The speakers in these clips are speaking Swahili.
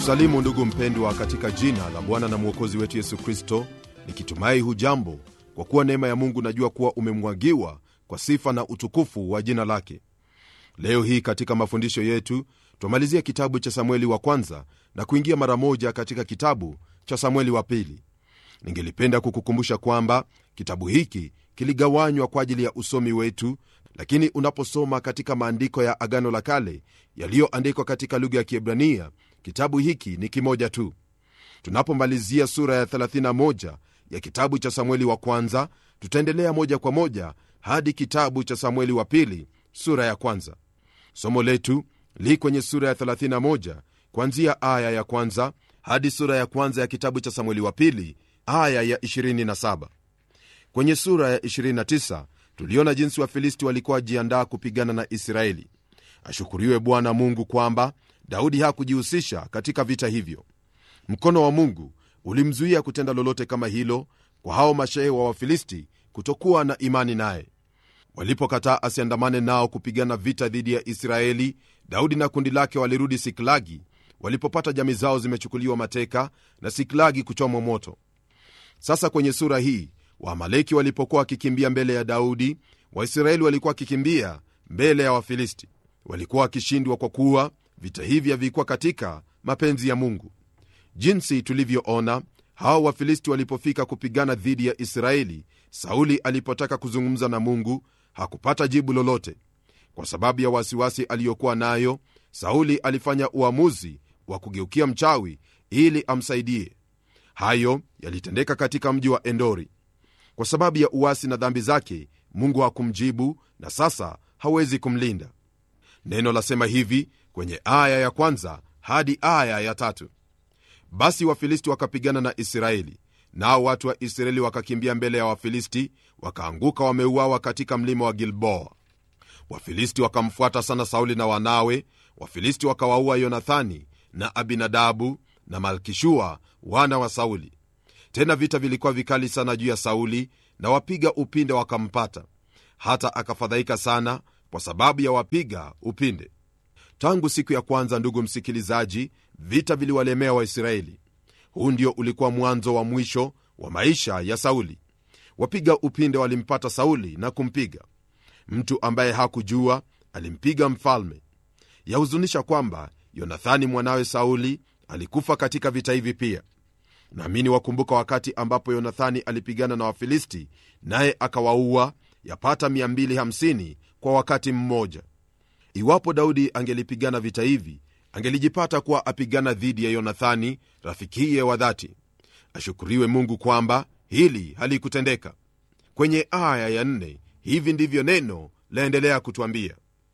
kusalimu ndugu mpendwa katika jina la bwana na mwokozi wetu yesu kristo nikitumai hujambo kwa kuwa neema ya mungu najua kuwa umemwagiwa kwa sifa na utukufu wa jina lake leo hii katika mafundisho yetu twamalizia kitabu cha samueli wa kwanza na kuingia mara moja katika kitabu cha samueli wa pili ningelipenda kukukumbusha kwamba kitabu hiki kiligawanywa kwa ajili ya usomi wetu lakini unaposoma katika maandiko ya agano la kale yaliyoandikwa katika lugha ya kiebrania kitabu hiki ni kimoja tu tunapomalizia sura ya 31 ya kitabu cha samueli wa kwanza tutaendelea moja kwa moja hadi kitabu cha samueli wa pili sura ya kwanza somo letu li kwenye sura ya 31 kuanzia aya ya kwanza hadi sura ya kwanza ya kitabu cha samueli wa pili aya ya 27 kwenye sura ya 29 tuliona jinsi wafilisti walikuwa wajiandaa kupigana na israeli ashukuriwe bwana mungu kwamba daudi hakujihusisha katika vita hivyo mkono wa mungu ulimzuia kutenda lolote kama hilo kwa hao mashehe wa wafilisti kutokuwa na imani naye walipokataa asiandamane nao kupigana vita dhidi ya israeli daudi na kundi lake walirudi siklagi walipopata jami zao zimechukuliwa mateka na siklagi kuchomwa moto sasa kwenye sura hii waamaleki walipokuwa wakikimbia mbele ya daudi waisraeli walikuwa wakikimbia mbele ya wafilisti walikuwa wakishindwa kwa kuwa vita hivi havikuwa katika mapenzi ya mungu jinsi tulivyoona hao wafilisti walipofika kupigana dhidi ya israeli sauli alipotaka kuzungumza na mungu hakupata jibu lolote kwa sababu ya wasiwasi aliyokuwa nayo sauli alifanya uamuzi wa kugeukia mchawi ili amsaidie hayo yalitendeka katika mji wa endori kwa sababu ya uwasi na dhambi zake mungu hakumjibu na sasa hawezi kumlinda neno lasema hivi kwenye aya ya kwanza hadi aya ya tatu basi wafilisti wakapigana na israeli nao watu wa israeli wakakimbia mbele ya wafilisti wakaanguka wameuawa katika mlima wa gilboa wafilisti wakamfuata sana sauli na wanawe wafilisti wakawaua yonathani na abinadabu na malkishua wana wa sauli tena vita vilikuwa vikali sana juu ya sauli na wapiga upinde wakampata hata akafadhaika sana kwa sababu ya wapiga upinde tangu siku ya kwanza ndugu msikilizaji vita viliwalemea waisraeli huu ndio ulikuwa mwanzo wa mwisho wa maisha ya sauli wapiga upinde walimpata sauli na kumpiga mtu ambaye hakujua alimpiga mfalme yahuzunisha kwamba yonathani mwanawe sauli alikufa katika vita hivi pia naamini wakumbuka wakati ambapo yonathani alipigana na wafilisti naye akawaua yapata 250 kwa wakati mmoja iwapo daudi angelipigana vita hivi angelijipata kuwa apigana dhidi ya yonathani rafikiye wa dhati ashukuriwe mungu kwamba hili halikutendeka kwenye aya ya nne hivi ndivyo neno laendelea kutwambia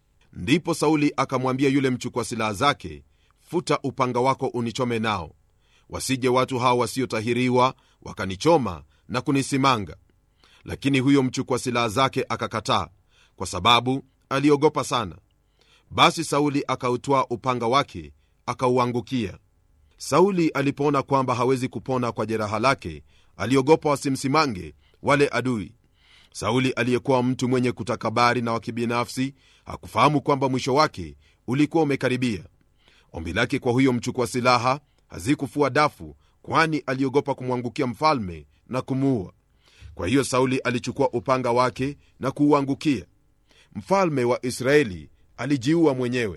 ndipo sauli akamwambia yule mchukua silaha zake futa upanga wako unichome nao wasije watu hao wasiotahiriwa wakanichoma na kunisimanga lakini huyo mchukua silaha zake akakataa kwa sababu aliogopa sana basi sauli akautwaa upanga wake akauangukia sauli alipoona kwamba hawezi kupona kwa jeraha lake aliogopa wasimsimange wale adui sauli aliyekuwa mtu mwenye kutakabari na wakibinafsi hakufahamu kwamba mwisho wake ulikuwa umekaribia ombi lake kwa huyo mchukua silaha hazikufua dafu kwani aliogopa kumwangukia mfalme na kumuua kwa hiyo sauli alichukua upanga wake na kuuangukia mfalme wa israeli alijiua mwenyewe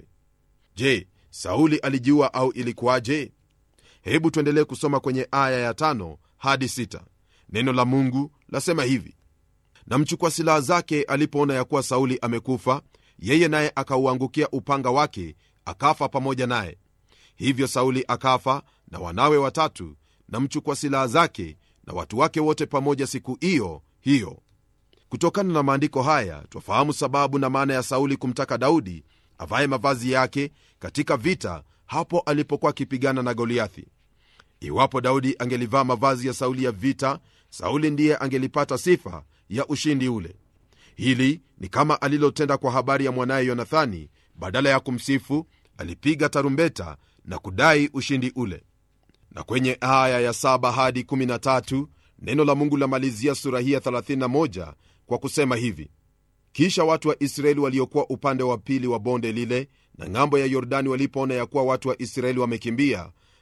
je sauli alijiua au ilikuwaje hebu tuendelee kusoma kwenye aya ya tano hadi sita neno la mungu lasema hivi na mchukua silaha zake alipoona ya kuwa sauli amekufa yeye naye akauangukia upanga wake akafa pamoja naye hivyo sauli akafa na wanawe watatu na mchukua silaha zake na watu wake wote pamoja siku hiyo hiyo kutokana na maandiko haya twafahamu sababu na maana ya sauli kumtaka daudi avaye mavazi yake katika vita hapo alipokuwa akipigana na goliathi iwapo daudi angelivaa mavazi ya sauli ya vita sauli ndiye angelipata sifa ya ushindi ule hili ni kama alilotenda kwa habari ya mwanaye yonathani badala ya kumsifu alipiga tarumbeta na kudai ushindi ule na kwenye aya ya 7 hadi 13 neno la mungu lamalizia sura hii ya 31 kwa kusema hivi kisha watu wa israeli waliokuwa upande wa pili wa bonde lile na ng'ambo ya yordani walipoona ya kuwa watu wa israeli wamekimbia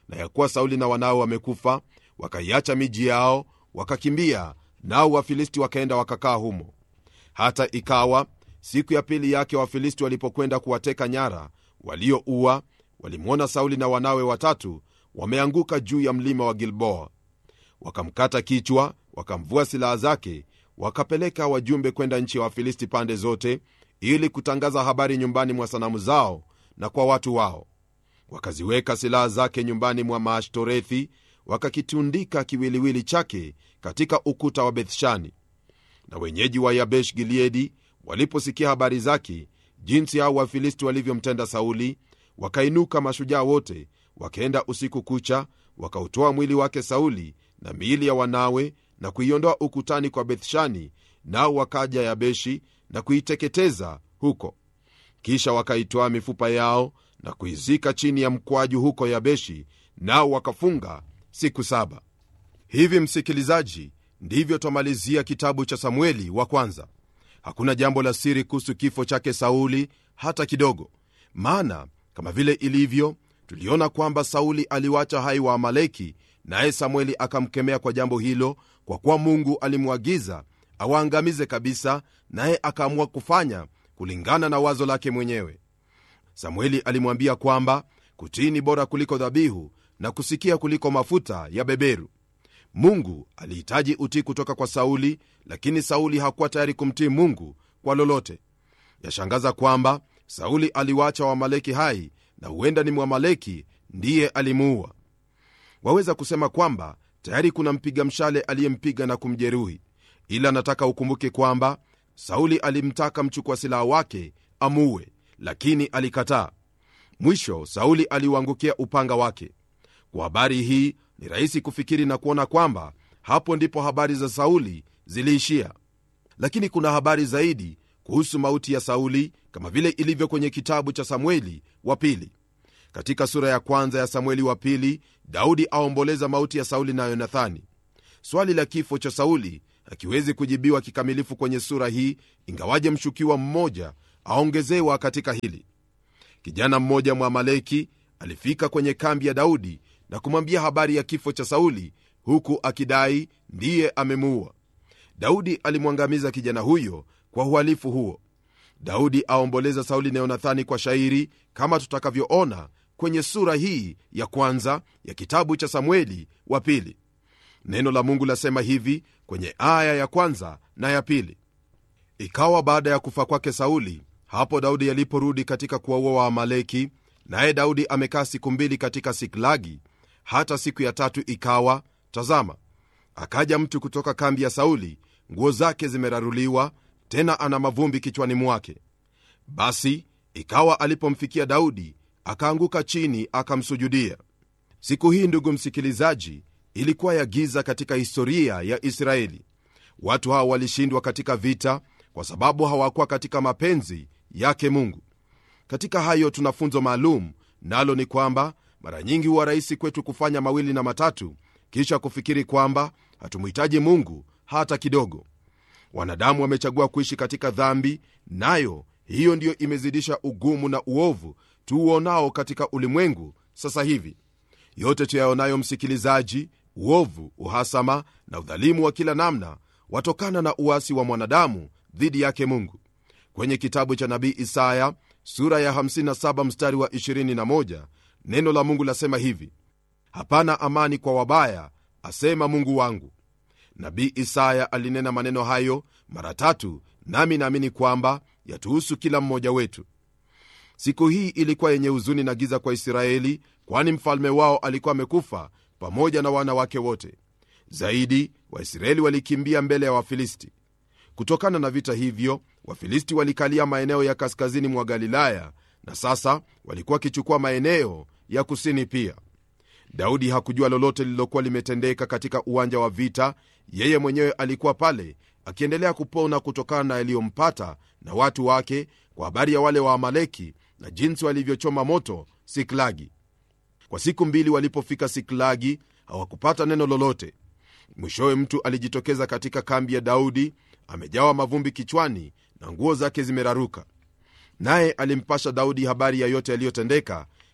na ya kuwa sauli na wanao wamekufa wakaiacha miji yao wakakimbia nao wafilisti wakaenda wakakaa humo hata ikawa siku ya pili yake wafilisti walipokwenda kuwateka nyara walioua walimwona sauli na wanawe watatu wameanguka juu ya mlima wa gilboa wakamkata kichwa wakamvua silaha zake wakapeleka wajumbe kwenda nchi ya wafilisti pande zote ili kutangaza habari nyumbani mwa sanamu zao na kwa watu wao wakaziweka silaha zake nyumbani mwa maashtorethi wakakitundika kiwiliwili chake katika ukuta wa bethshani na wenyeji wa yabesh gileadi waliposikia habari zake jinsi hao wafilisti walivyomtenda sauli wakainuka mashujaa wote wakaenda usiku kucha wakautoa mwili wake sauli na miili ya wanawe na kuiondoa ukutani kwa bethshani nao wakaja yabeshi na kuiteketeza huko kisha wakaitoa mifupa yao na kuizika chini ya mkwaju huko yabeshi nao wakafunga siku saba hivi msikilizaji ndivyo twamalizia kitabu cha samueli wa kwanza hakuna jambo la siri kuhusu kifo chake sauli hata kidogo maana kama vile ilivyo tuliona kwamba sauli aliwacha hai wa amaleki naye samueli akamkemea kwa jambo hilo kwa kuwa mungu alimwagiza awaangamize kabisa naye akaamua kufanya kulingana na wazo lake mwenyewe samueli alimwambia kwamba kutii ni bora kuliko dhabihu na kusikia kuliko mafuta ya beberu mungu alihitaji utii kutoka kwa sauli lakini sauli hakuwa tayari kumtii mungu kwa lolote yashangaza kwamba sauli aliwacha wamaleki hai na huenda ni mwamaleki ndiye alimuua waweza kusema kwamba tayari kuna mpiga mshale aliyempiga na kumjeruhi ila nataka ukumbuke kwamba sauli alimtaka mchukua silaha wake amuue lakini alikataa mwisho sauli aliuangukia upanga wake kwa habari hii ni rahisi kufikiri na kuona kwamba hapo ndipo habari za sauli ziliishia lakini kuna habari zaidi kuhusu mauti ya sauli kama vile ilivyo kwenye kitabu cha samueli wa pili katika sura ya kwanza ya samueli wa pili daudi aomboleza mauti ya sauli na yonathani swali la kifo cha sauli hakiwezi kujibiwa kikamilifu kwenye sura hii ingawaje mshukiwa mmoja aongezewa katika hili kijana mmoja mwamaleki alifika kwenye kambi ya daudi na kumwambia habari ya kifo cha sauli huku akidai ndiye amemuua daudi alimwangamiza kijana huyo kwa uhalifu huo daudi aomboleza sauli na yonathani kwa shairi kama tutakavyoona kwenye sura hii ya kwanza ya kitabu cha samueli wa pili neno la mungu lasema hivi kwenye aya ya kwanza na ya pili ikawa baada ya kufa kwake sauli hapo daudi aliporudi katika kuwaua waamaleki naye daudi amekaa siku mbili katika siklagi hata siku ya tatu ikawa tazama akaja mtu kutoka kambi ya sauli nguo zake zimeraruliwa tena ana mavumbi kichwani mwake basi ikawa alipomfikia daudi akaanguka chini akamsujudia siku hii ndugu msikilizaji ilikuwa ya giza katika historia ya israeli watu hawa walishindwa katika vita kwa sababu hawakuwa katika mapenzi yake mungu katika hayo tuna funzo maalum nalo ni kwamba mara nyingi huwa rahisi kwetu kufanya mawili na matatu kisha kufikiri kwamba hatumhitaji mungu hata kidogo wanadamu wamechagua kuishi katika dhambi nayo hiyo ndiyo imezidisha ugumu na uovu tuuonao katika ulimwengu sasa hivi yote tuyaonayo msikilizaji uovu uhasama na udhalimu wa kila namna watokana na uasi wa mwanadamu dhidi yake mungu kwenye kitabu cha nabii isaya sura ya 57 mstari wa 21 neno la mungu lasema hivi hapana amani kwa wabaya asema mungu wangu nabii isaya alinena maneno hayo mara tatu nami naamini kwamba yatuhusu kila mmoja wetu siku hii ilikuwa yenye huzuni na giza kwa israeli kwani mfalme wao alikuwa amekufa pamoja na wana wake wote zaidi waisraeli walikimbia mbele ya wafilisti kutokana na vita hivyo wafilisti walikalia maeneo ya kaskazini mwa galilaya na sasa walikuwa wakichukua maeneo ya kusini pia daudi hakujua lolote lililokuwa limetendeka katika uwanja wa vita yeye mwenyewe alikuwa pale akiendelea kupona kutokana na yaliyompata na watu wake kwa habari ya wale wa amaleki na jinsi walivyochoma moto siklagi kwa siku mbili walipofika siklagi hawakupata neno lolote mwishowe mtu alijitokeza katika kambi ya daudi amejawa mavumbi kichwani na nguo zake zimeraruka naye alimpasha daudi habari ya yote yaliyotendeka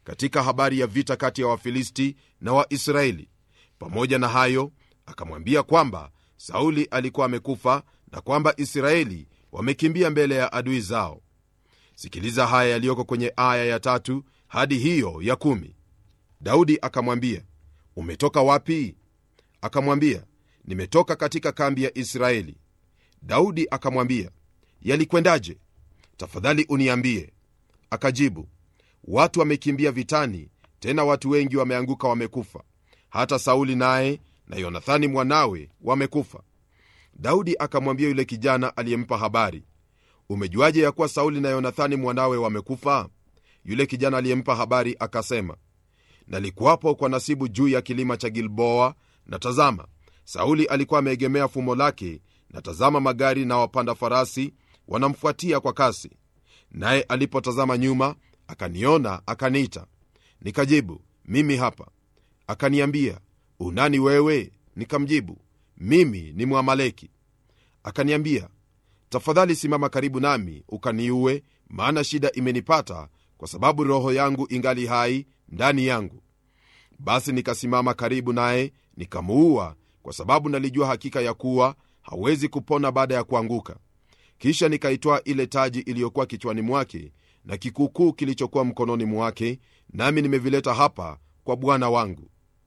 katika habari ya vita kati ya wafilisti na waisraeli pamoja na hayo akamwambia kwamba sauli alikuwa amekufa na kwamba israeli wamekimbia mbele ya adui zao sikiliza haya yaliyoko kwenye aya ya tatu hadi hiyo ya kumi daudi akamwambia umetoka wapi akamwambia nimetoka katika kambi ya israeli daudi akamwambia yalikwendaje tafadhali uniambie akajibu watu wamekimbia vitani tena watu wengi wameanguka wamekufa hata sauli naye na yonathani mwanawe wamekufa daudi akamwambia yule kijana aliyempa habari umejuaje ya kuwa sauli na yonathani mwanawe wamekufa yule kijana aliyempa habari akasema nalikuwapo kwa nasibu juu ya kilima cha gilboa na tazama sauli alikuwa ameegemea fumo lake na tazama magari na wapanda farasi wanamfuatia kwa kasi naye alipotazama nyuma akaniona akaniita nikajibu mimi hapa akaniambia unani wewe nikamjibu mimi ni mwamaleki akaniambia tafadhali simama karibu nami ukaniue maana shida imenipata kwa sababu roho yangu ingali hai ndani yangu basi nikasimama karibu naye nikamuua kwa sababu nalijua hakika ya kuwa hawezi kupona baada ya kuanguka kisha nikaitwaa ile taji iliyokuwa kichwani mwake na kikuukuu kilichokuwa mkononi mwake nami nimevileta hapa kwa bwana wangu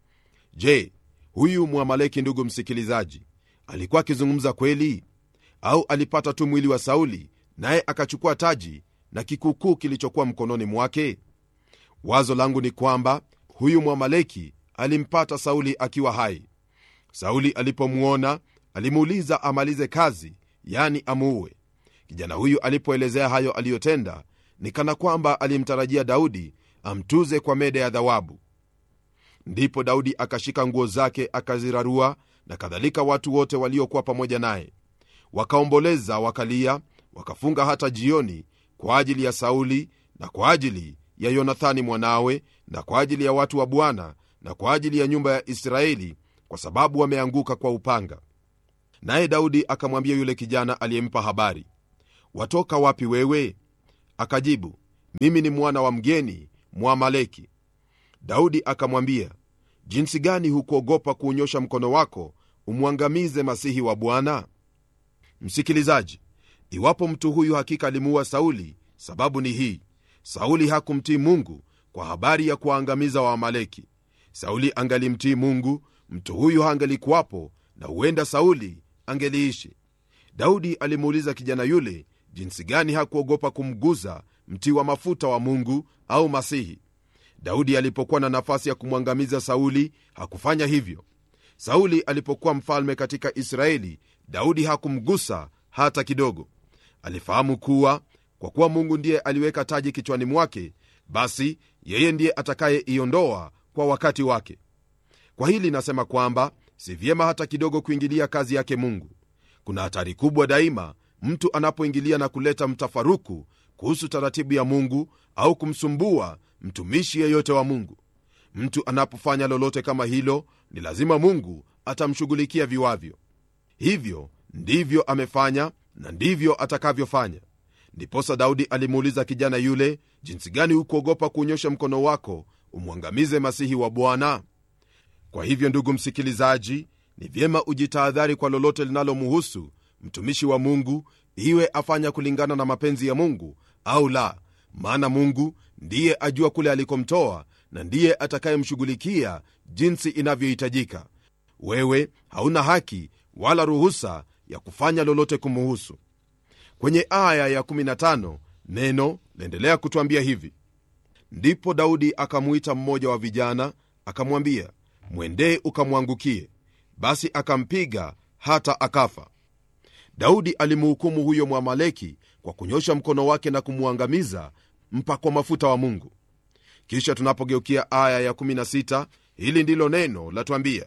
je huyu mwamaleki ndugu msikilizaji alikuwa akizungumza kweli au alipata tu mwili wa sauli naye akachukua taji na kikuukuu kilichokuwa mkononi mwake wazo langu ni kwamba huyu mwamaleki alimpata sauli akiwa hai sauli alipomwona alimuuliza amalize kazi yani amuue kijana huyu alipoelezea hayo aliyotenda ni kana kwamba alimtarajia daudi amtuze kwa mede ya dhawabu ndipo daudi akashika nguo zake akazirarua na kadhalika watu wote waliokuwa pamoja naye wakaomboleza wakalia wakafunga hata jioni kwa ajili ya sauli na kwa ajili ya yonathani mwanawe na kwa ajili ya watu wa bwana na kwa ajili ya nyumba ya israeli kwa sababu wameanguka kwa upanga naye daudi akamwambia yule kijana aliyempa habari watoka wapi wewe akajibu mimi ni mwana wa mgeni mwamaleki daudi akamwambia jinsi gani hukuogopa kuunyosha mkono wako umwangamize masihi wa bwana msikilizaji iwapo mtu huyu hakika alimuua sauli sababu ni hii sauli hakumtii mungu kwa habari ya kuwaangamiza waamaleki sauli angalimtii mungu mtu huyu hangelikuwapo na huenda sauli angeliishi daudi alimuuliza kijana yule jinsi gani hakuogopa kumguza mti wa mafuta wa mungu au masihi daudi alipokuwa na nafasi ya kumwangamiza sauli hakufanya hivyo sauli alipokuwa mfalme katika israeli daudi hakumgusa hata kidogo alifahamu kuwa kwa kuwa mungu ndiye aliweka taji kichwani mwake basi yeye ndiye atakayeiondoa kwa wakati wake kwa hili nasema kwamba si vyema hata kidogo kuingilia kazi yake mungu kuna hatari kubwa daima mtu anapoingilia na kuleta mtafaruku kuhusu taratibu ya mungu au kumsumbua mtumishi yeyote wa mungu mtu anapofanya lolote kama hilo ni lazima mungu atamshughulikia viwavyo hivyo ndivyo amefanya na ndivyo atakavyofanya ndiposa daudi alimuuliza kijana yule jinsi gani hukuogopa kuunyosha mkono wako umwangamize masihi wa bwana kwa hivyo ndugu msikilizaji ni vyema ujitahadhari kwa lolote linalomuhusu mtumishi wa mungu iwe afanya kulingana na mapenzi ya mungu au la maana mungu ndiye ajua kule alikomtoa na ndiye atakayemshughulikia jinsi inavyohitajika wewe hauna haki wala ruhusa ya kufanya lolote kumuhusu kwenye aya ya15 neno laendelea kutwambia hivi ndipo daudi akamwita mmoja wa vijana akamwambia mwendee ukamwangukie basi akampiga hata akafa daudi alimhukumu huyo mwamaleki kwa kunyosha mkono wake na kumwangamiza mpakwa mafuta wa mungu kisha tunapogeukia aya ya16 hili ndilo neno latwambia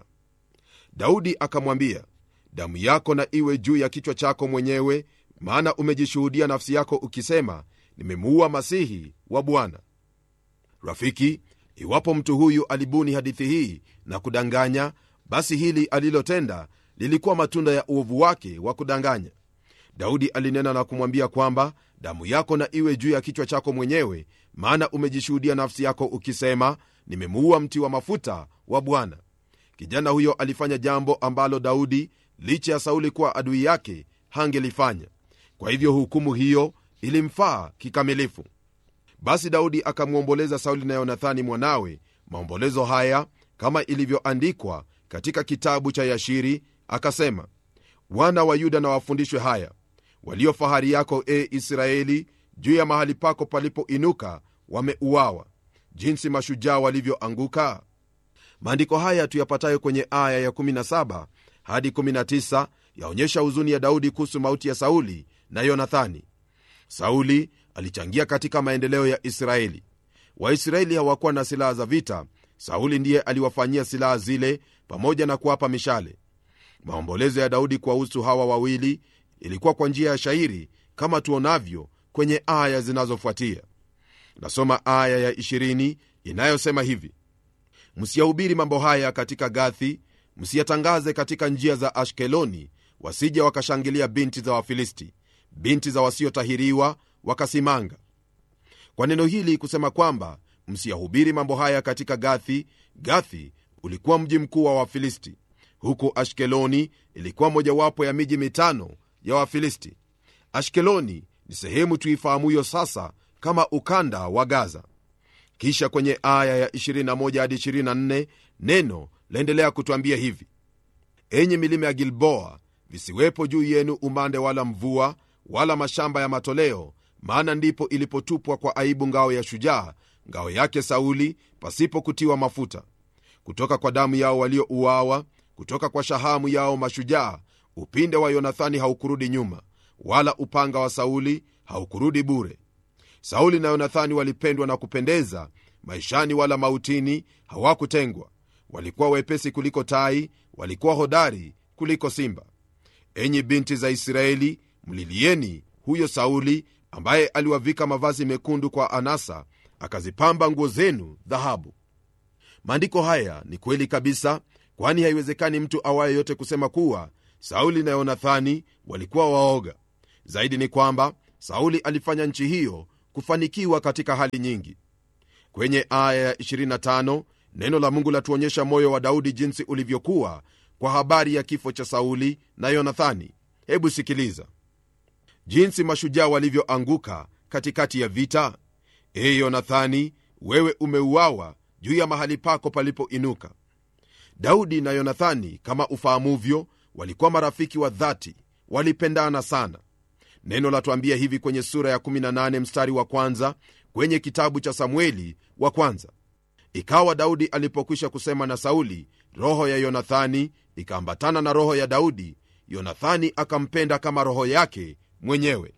daudi akamwambia damu yako na iwe juu ya kichwa chako mwenyewe maana umejishuhudia nafsi yako ukisema nimemuua masihi wa bwana rafiki iwapo mtu huyu alibuni hadithi hii na kudanganya basi hili alilotenda lilikuwa matunda ya uovu wake wa kudanganya daudi alinena na kumwambia kwamba damu yako na iwe juu ya kichwa chako mwenyewe maana umejishuhudia nafsi yako ukisema nimemuua mti wa mafuta wa bwana kijana huyo alifanya jambo ambalo daudi licha ya sauli kuwa adui yake hangelifanya kwa hivyo hukumu hiyo ilimfaa kikamilifu basi daudi akamwomboleza sauli na yonathani mwanawe maombolezo haya kama ilivyoandikwa katika kitabu cha yashiri akasema wana wa yuda na wafundishwe haya walio fahari yako e israeli juu ya mahali pako palipoinuka wameuawa jinsi mashujaa walivyoanguka maandiko haya tuyapatayo kwenye aya ya 17 hadi 19 yaonyesha huzuni ya daudi kuhusu mauti ya sauli na yonathani sauli alichangia katika maendeleo ya israeli waisraeli hawakuwa na silaha za vita sauli ndiye aliwafanyia silaha zile pamoja na kuwapa mishale maombolezo ya daudi kuwahusu hawa wawili ilikuwa kwa njia ya shairi kama tuonavyo kwenye aya zinazofuatia nasoma aya ya 20 inayosema hivi msiyahubiri mambo haya katika gathi msiyatangaze katika njia za ashkeloni wasija wakashangilia binti za wafilisti binti za wasiotahiriwa wakasimanga kwa neno hili kusema kwamba msiyahubiri mambo haya katika gathi gathi ulikuwa mji mkuu wa wafilisti huku ashkeloni ilikuwa mojawapo ya miji mitano ya wafilisti ashkeloni ni sehemu tuifahamuyo sasa kama ukanda wa gaza kisha kwenye aya ya 21 hadi 24 neno laendelea kutwambia hivi enyi milima ya gilboa visiwepo juu yenu umande wala mvua wala mashamba ya matoleo maana ndipo ilipotupwa kwa aibu ngao ya shujaa ngao yake sauli pasipo kutiwa mafuta kutoka kwa damu yao waliouawa kutoka kwa shahamu yao mashujaa upinde wa yonathani haukurudi nyuma wala upanga wa sauli haukurudi bure sauli na yonathani walipendwa na kupendeza maishani wala mautini hawakutengwa walikuwa wepesi kuliko tai walikuwa hodari kuliko simba enyi binti za israeli mlilieni huyo sauli ambaye aliwavika mavazi mekundu kwa anasa akazipamba nguo zenu dhahabu maandiko haya ni kweli kabisa kwani haiwezekani mtu awaye yote kusema kuwa sauli na yonathani walikuwa waoga zaidi ni kwamba sauli alifanya nchi hiyo kufanikiwa katika hali nyingi kwenye aya ya 25 neno la mungu latuonyesha moyo wa daudi jinsi ulivyokuwa kwa habari ya kifo cha sauli na yonathani hebu sikiliza jinsi mashujaa walivyoanguka katikati ya vita ee yonathani wewe umeuawa juu ya mahali pako palipoinuka daudi na yonathani kama ufahamuvyo walikuwa marafiki wa dhati walipendana sana neno latuambia hivi kwenye sura ya 18 mstari wa kwanza kwenye kitabu cha samueli wa kwanza ikawa daudi alipokwisha kusema na sauli roho ya yonathani ikaambatana na roho ya daudi yonathani akampenda kama roho yake mwenyewe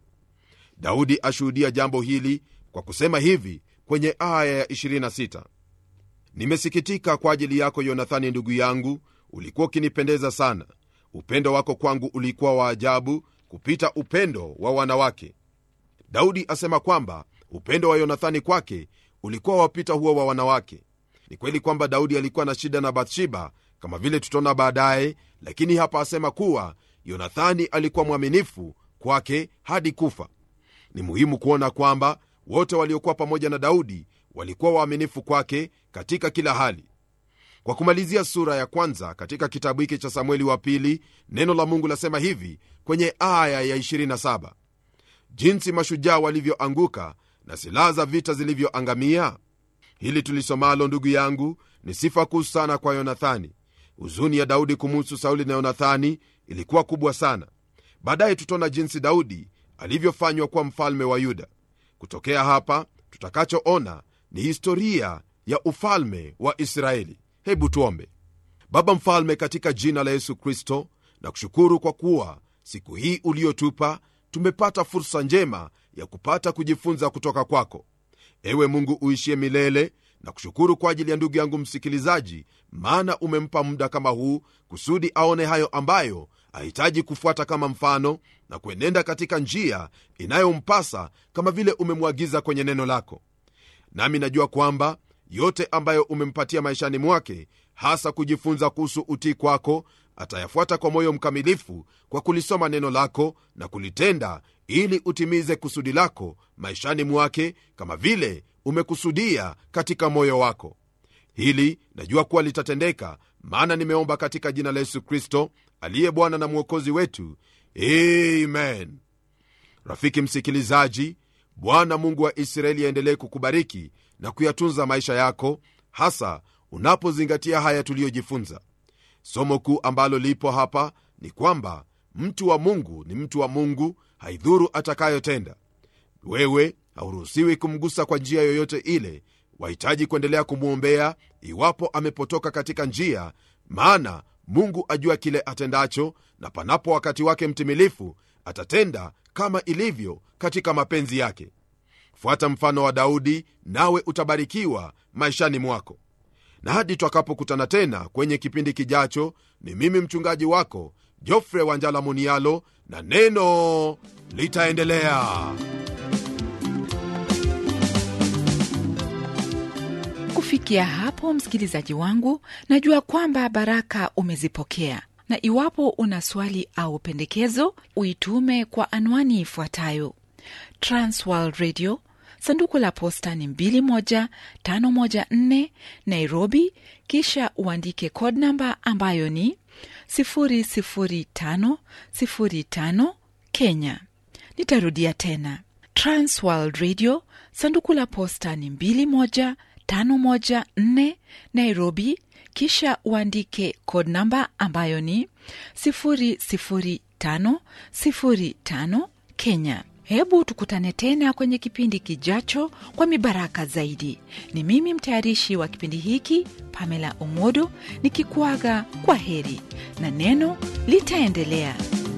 daudi ashuhudia jambo hili kwa kusema hivi kwenye aya ya 26 nimesikitika kwa ajili yako yonathani ndugu yangu ulikuwa ukinipendeza sana upendo wako kwangu ulikuwa wa ajabu kupita upendo wa wanawake daudi asema kwamba upendo wa yonathani kwake ulikuwa wapita huo wa wanawake ni kweli kwamba daudi alikuwa na shida na bathsheba kama vile tutaona baadaye lakini hapa asema kuwa yonathani alikuwa mwaminifu kwake hadi kufa ni muhimu kuona kwamba wote waliokuwa pamoja na daudi walikuwa waaminifu kwake katika kila hali kwa kumalizia sura ya kwanza katika kitabu hiki cha samueli wa pili neno la mungu lasema hivi kwenye aya ya 27 jinsi mashujaa walivyoanguka na silaha za vita zilivyoangamia hili tulisomalo ndugu yangu ni sifa kuu sana kwa yonathani huzuni ya daudi kumuhusu sauli na yonathani ilikuwa kubwa sana baadaye tutaona jinsi daudi alivyofanywa kuwa mfalme wa yuda kutokea hapa tutakachoona ni historia ya ufalme wa israeli hebu tuombe baba mfalme katika jina la yesu kristo na kushukuru kwa kuwa siku hii uliotupa tumepata fursa njema ya kupata kujifunza kutoka kwako ewe mungu uishie milele na kushukuru kwa ajili ya ndugu yangu msikilizaji maana umempa muda kama huu kusudi aone hayo ambayo ahitaji kufuata kama mfano na kuenenda katika njia inayompasa kama vile umemwagiza kwenye neno lako nami najua kwamba yote ambayo umempatia maishani mwake hasa kujifunza kuhusu utii kwako atayafuata kwa moyo mkamilifu kwa kulisoma neno lako na kulitenda ili utimize kusudi lako maishani mwake kama vile umekusudia katika moyo wako hili najua kuwa litatendeka maana nimeomba katika jina la yesu kristo aliye bwana na mwokozi wetu amen rafiki msikilizaji bwana mungu wa israeli aendelee kukubariki na kuyatunza maisha yako hasa unapozingatia haya tuliyojifunza somo kuu ambalo lipo hapa ni kwamba mtu wa mungu ni mtu wa mungu haidhuru atakayotenda wewe hauruhusiwi kumgusa kwa njia yoyote ile wahitaji kuendelea kumwombea iwapo amepotoka katika njia maana mungu ajua kile atendacho na panapo wakati wake mtimilifu atatenda kama ilivyo katika mapenzi yake fuata mfano wa daudi nawe utabarikiwa maishani mwako na hadi twakapokutana tena kwenye kipindi kijacho ni mimi mchungaji wako jofre wanjala munialo na neno litaendelea kufikia hapo msikilizaji wangu najua kwamba baraka umezipokea na iwapo una swali au pendekezo uitume kwa anwani ifuatayo transworld radio sanduku la posta ni 21514 nairobi kisha uandike code namba ambayo ni 00505 kenya nitarudia tena transworld radio sanduku la posta ni 21514 nairobi kisha uandike code namba ambayo ni 00505 kenya hebu tukutane tena kwenye kipindi kijacho kwa mibaraka zaidi ni mimi mtayarishi wa kipindi hiki pamela omodo nikikuaga kwa heri na neno litaendelea